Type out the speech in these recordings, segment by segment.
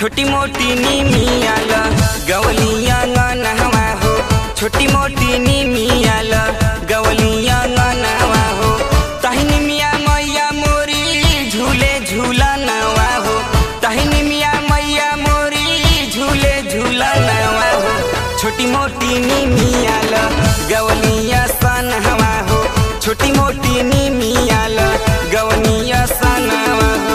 छोटी मोटी नीमियाल गवलिया नहवा हो छोटी मोटी नीमियाल गवलिया नहवा हो तहिनी मिया मैया मोरी झूले झूला नवा हो तहिनी मिया मैया मोरी झूले झूला नवा हो छोटी मोटी नीमियाल गवलिया सन हवा हो छोटी मोटी नीमियाल गवनिया सनवा हो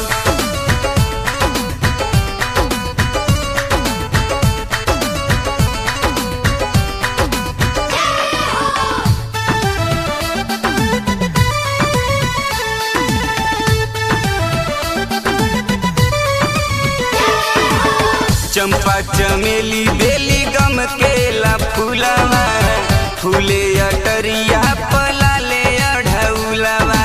चंपा चमेली बेली गम केला फूलवा फूले अटरिया पलाले अढ़ौलवा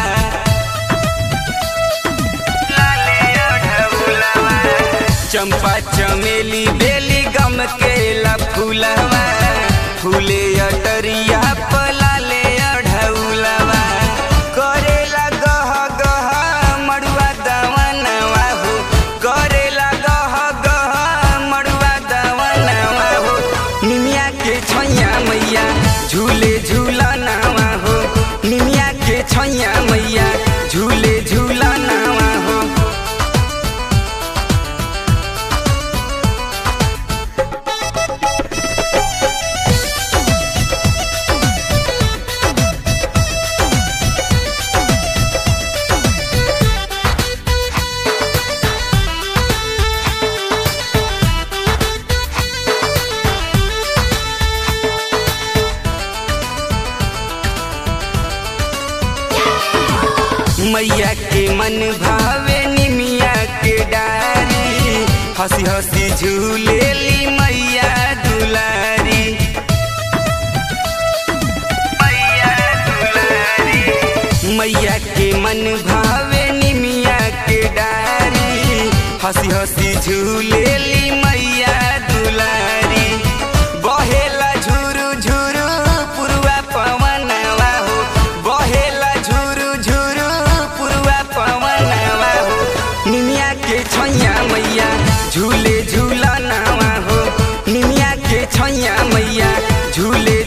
लाले अढ़ौलवा चंपा चमेली बेली गम केला फूलवा फूले अटरिया पलाले अढ़ौलवा करेला गह गह मड़ुआ दवनवा हो करेला गह गह मड़ुआ दवनवा हो निमिया के छैया मैया झूले झूला नावा हो निमिया के छैया मैया झूले झूला नावा हो मैया के मन भावे निमिया के डारी हंसी हंसी झूले ली मैया दुलारी मैया दुलारी मैया के मन भावे निमिया के डारी हंसी हंसी झूले ली मैया दुलारी बहेला झुरु झुरु पुरवा पवनवा हो बहेला झुरु झुरु पुरवा पवनवा हो निमिया के छैया मैया झूले झूला नावा हो निमिया के छैया मैया झूले